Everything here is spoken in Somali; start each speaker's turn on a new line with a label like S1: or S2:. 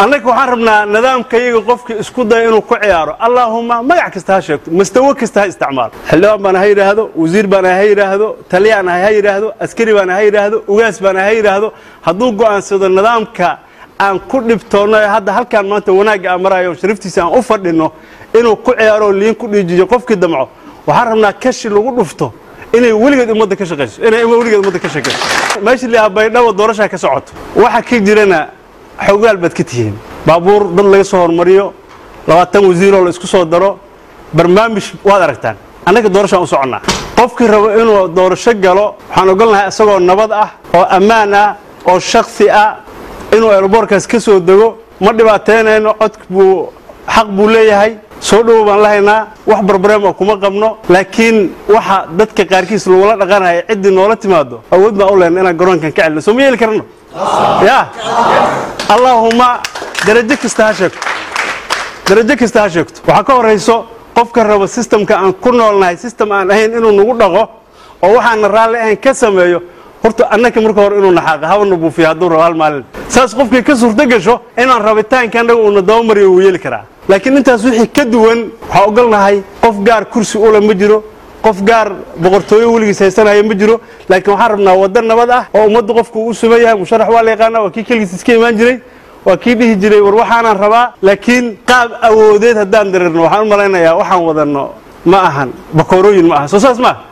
S1: annaga waxaan rabnaa nidaamka iyaga qofkii isku daya inuu ku ciyaaro allaahuma magac kasta ha sheegto mastawo kasta ha isticmaalo xildhibaan baana ha yidhaahdo wasiir baana ha yidhaahdo taliyaan ha yidhaahdo askari baana ha yidhaahdo ugaas baana ha yidhaahdo hadduu go'aansado nidaamka aan ku dhibtoonno ee hadda halkaan maanta wanaagga aan marayo sharaftiisa aan u fadhinno inuu ku ciyaaro liin ku dhiijiyo qofkii damco waxaan rabnaa kashi lagu dhufto inay weligeed ummadda ka shaqayso inay weligeed ummadda ka shaqayso meesha lihaa baydhabo doorashaa ka socoto waxa ka jirana xogaal baad ka tihiin baabuur dad laga soo hormariyo labaatan wasiiroo la isku soo daro barnaamij waad aragtaan annaga doorashaan u soconnaa qofkii rabo inuu doorasho galo waxaan ogolnahay isagoo nabad ah oo ammaan ah oo shaksi ah inuu eelaboorkaas ka soo dego ma dhibaateynayno cod buu xaq buu leeyahay soo dhowow baan la haynaa wax barbareem oo kuma qabno laakiin waxa dadka qaarkiis lagula dhaqanaya ciddii noola timaado awood baan u lehna inaan garoonkan ka celino soo ma yeeli karno ya allaahuma darajo kasta ha sheegto darajo kasta ha sheegto waxaa ka horayso qofka rabo sistamka aan ku noolnahay sistem aan ahayn inuu nagu dhaqo oo waxaana raalli ahayn ka sameeyo horta annaka marka hore inuu naxaaqa habana buufiyo hadduu rabo hal maalin saas qofkii ka suurto gasho inaan rabitaanka annaga uuna dabamariyo wuu yeeli karaa laakiin intaas wixii ka duwan waxaa ogolnahay qof gaar kursi ule ma jiro qof gaar boqortooyo weligiis haysanaya ma jiro laakiin waxaan rabnaa waddo nabad ah oo ummaddu qofku uu suman yahay musharax waa la yaqaana waa kii keligiis iska imaan jiray waa kii dhihi jiray war waxaanaan rabaa laakiin qaab awoodeed haddaan dareerno waxaan u malaynayaa waxaan wadanno ma ahan bakoorooyin ma aha soo saas maaha